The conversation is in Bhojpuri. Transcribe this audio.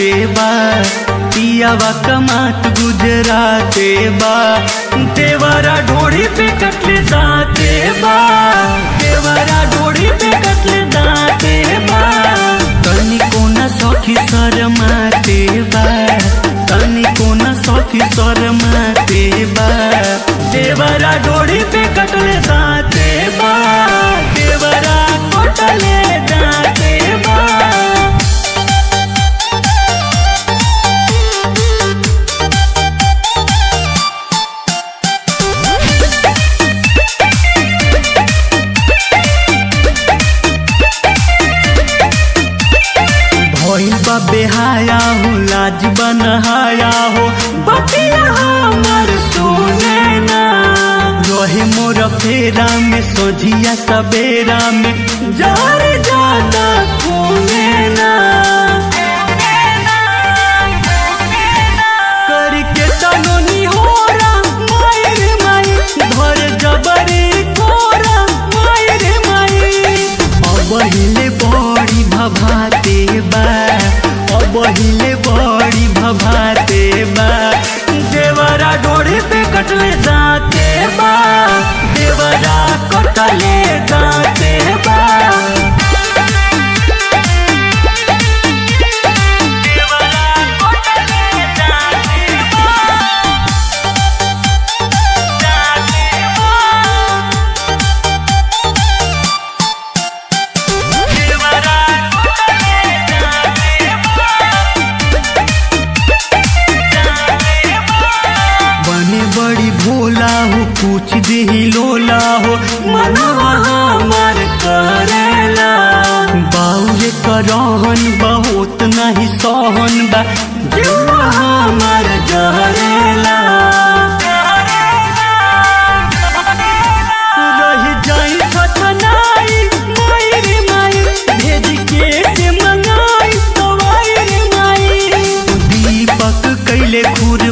बा पियावा कमात गुजराते बा देवरा ढोड़ी पे कटले दाते बा देवरा ढोड़ी पे कटले दाते बा तनी कोना सखी शरमाते बा तनी कोना सखी शरमाते बा देवरा ढोड़ी पे कटले दाते बा देवरा कटले दाते बा भइल बा बेहाया हो लाज बनहाया हो बतिया हमर सुने ना रहे मोर फेरा में सोझिया सवेरा में जार जाना खूने ना करके तनोनी होरा मायर माई धर जबरी कोरा मायर माई अब हिले बड़ी भभाते बा अब हिले बड़ी भभाते बा देवरा डोरे पे कटले दाते बा देवरा कटले दाते बा देवरा कटले दाते बा दाते बा देवरा कटले दाते बने बड़ी भोला हो कुछ देही लोला हो मनवा हमार करेला बाउरे करहन बहुत नहीं सहन बा जुआ हमार जहरेला रही जाई छछनाई माई रे माई भेज के से मंगाई दवाई रे माई दीपक कैले खुर